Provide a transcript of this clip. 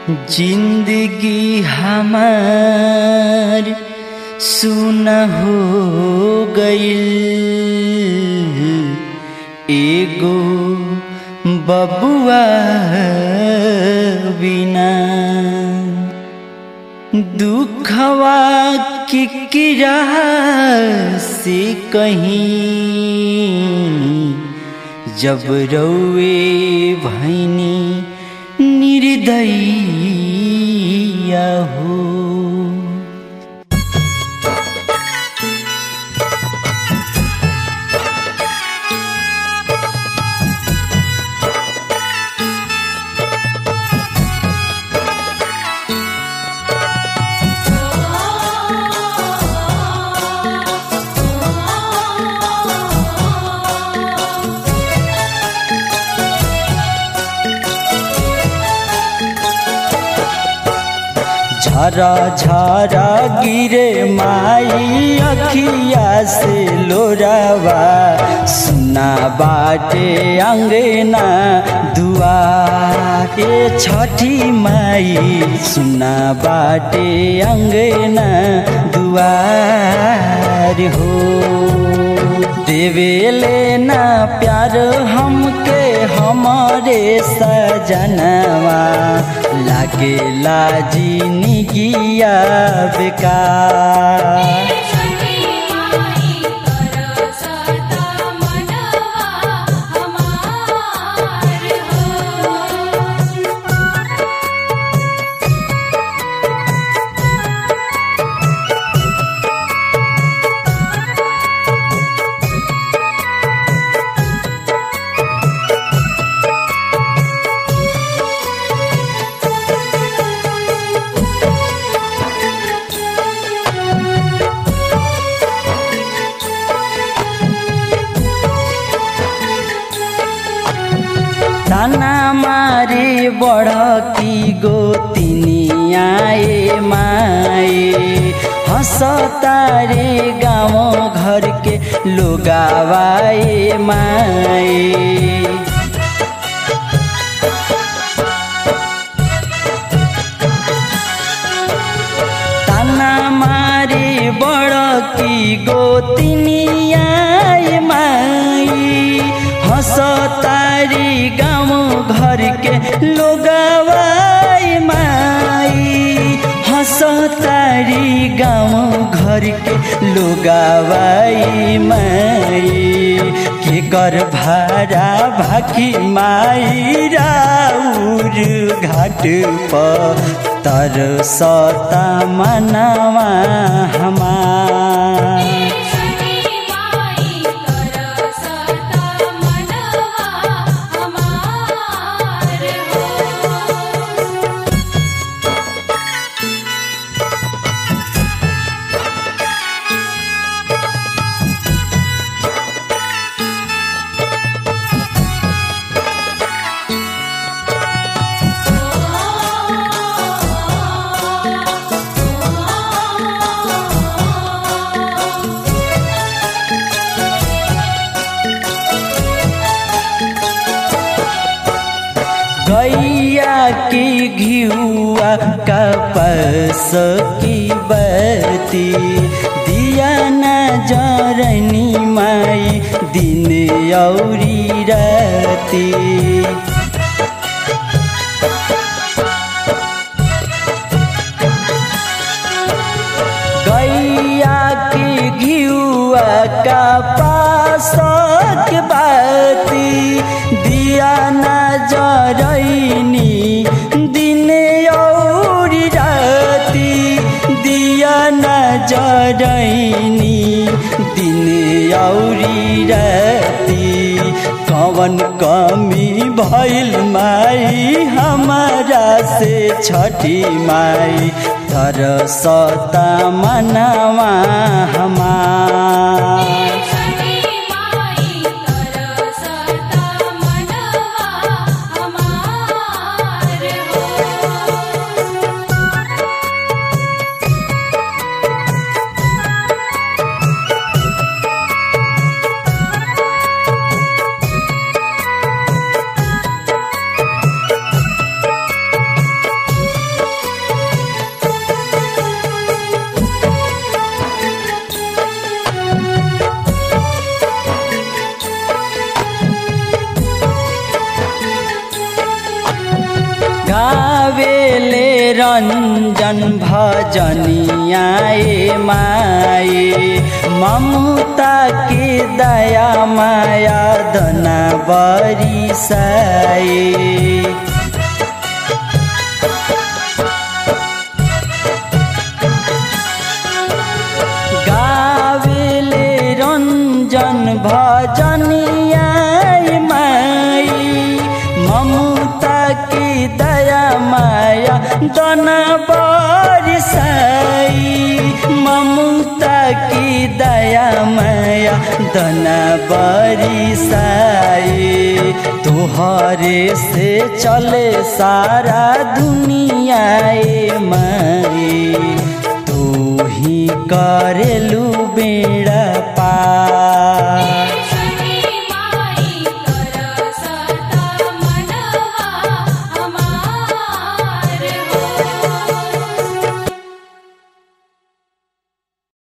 जिंदगी हमार सुन हो गईल एगो बबुआ बिना दुखवा किकिरा से कहीं जब रौए भैनी निर्दयिया हो झरा झरा गिरे माई अखिया से लोरावा सुना बाटे अंगना दुआरे छठी माई सुना बाटे अंगना दुआर हो देवेले ना प्यार हमके हमारे सजनवा लागे लाजी निगिया बेकार छठी माई कर सता मनवा हमार हो ताना मारे बड़ की गोतिनी आए माए हंसतारे गाँव घर के लोगावाए माए ताना मारे बड़ की गोतिनिया माई हंसतारी गाँव घर के लोगवाई माई हंसतारी गाँव घर के लोगवाई माई के कर भारा भाकी माई राउर घाट पर तर सता मनवा हमार छठी माई कर सता मनवा हमार हो गैया की घियुआ कपस की बती दिया न जरनी माई दिन औरी राती गैया की घियुआ का पास के बाती दिया न जरैनी दिन औरी राती दिया न जरैनी दिन औरी राती कवन कमी भइल माई हमारा से छठी माई तर सता मनवा हमार छठी माई कर सता मनवा हमार हो रे गावेले रञ्जन भजनियाए माए ममता के दया माया दना बरिसाए गावेले रञ्जन भजनियाए माई ममता की दया माया दन बरिसाई ममता की दया माया दन बरिसाई तुहरे से चले सारा दुनिया ए माई तू ही करेलू बेड़ा